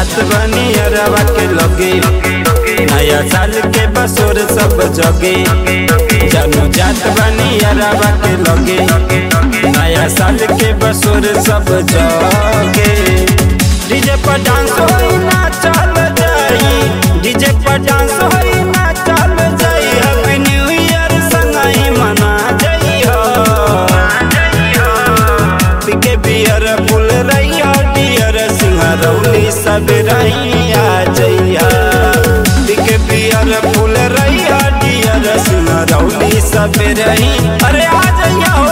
जात बनी अरवा के लगे नया साल के बसोर सब जगे जानू जात बनी अरवा के लगे नया साल के बसोर सब जगे डीजे पर डांस होई ना चल जाई डीजे पर डांस होई ना चल जाई हैप्पी न्यू ईयर संगई मना जाई हो पिके बियर फुल रैया डियर सिंहरौली सब रैया जैया पिके बियर फुल रैया डियर सिंहरौली सब रही अरे आ जइया हो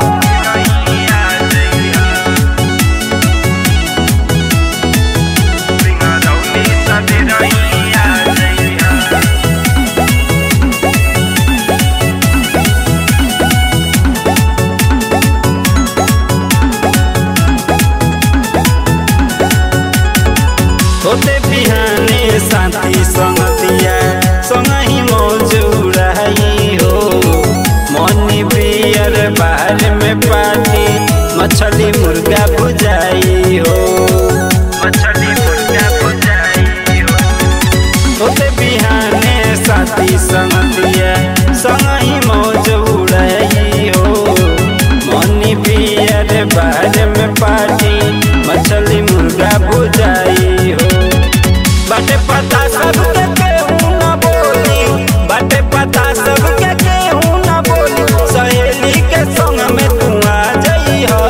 होते बिहाने साथी संगतिया संगही मौज उड़ाई हो मनी बियर बाहर में पार्टी मछली मुर्गा भुजाई हो मछली मुर्गा भुजाई हो होते बिहाने साथी संगतिया संगही मौज उड़ाई हो मनी बियर बाहर में पार्टी मछली मुर्गा भुजाई हो बाटे पता सबके केहू न बोली बाटे पता सबके केहू न बोली सहेली के संग में तू आ जई हो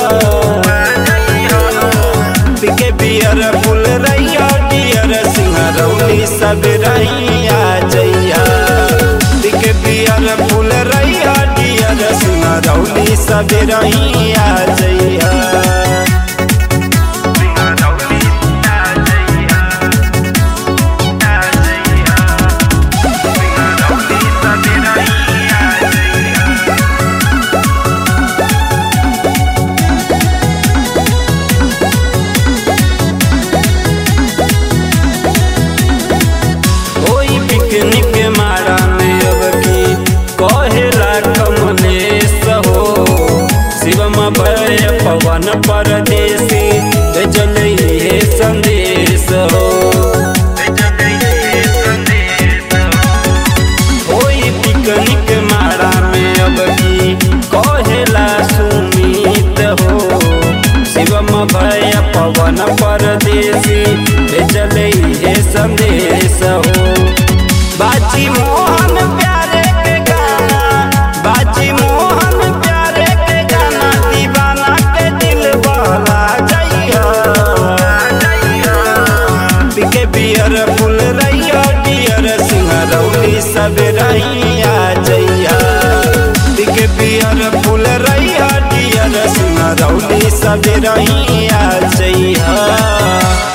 पिके बियर फुल रैया डियर सिंहरौली सब रैया जइया पिके बियर फुल रैया डियर सिंहरौली सब रैया जइया कोई पिकनिक मारा में अब की कहेला कमलेश हो शिवम भय पवन परदेसी जल हे संदेश हो कोई पिकनिक मारा में अब की कहेला सुमित हो शिवम भय पवन परदेसी जल हे संदेश हो बाजी मोहन प्यारे के गाना बाजी मोहन प्यारे के गाना दीवाना के दिल बहला जइया पिके बियर फुल रैया डियर सिंहरौली सब रैया जइया पिके बियर फुल रैया डियर सिंहरौली सब रैया जइया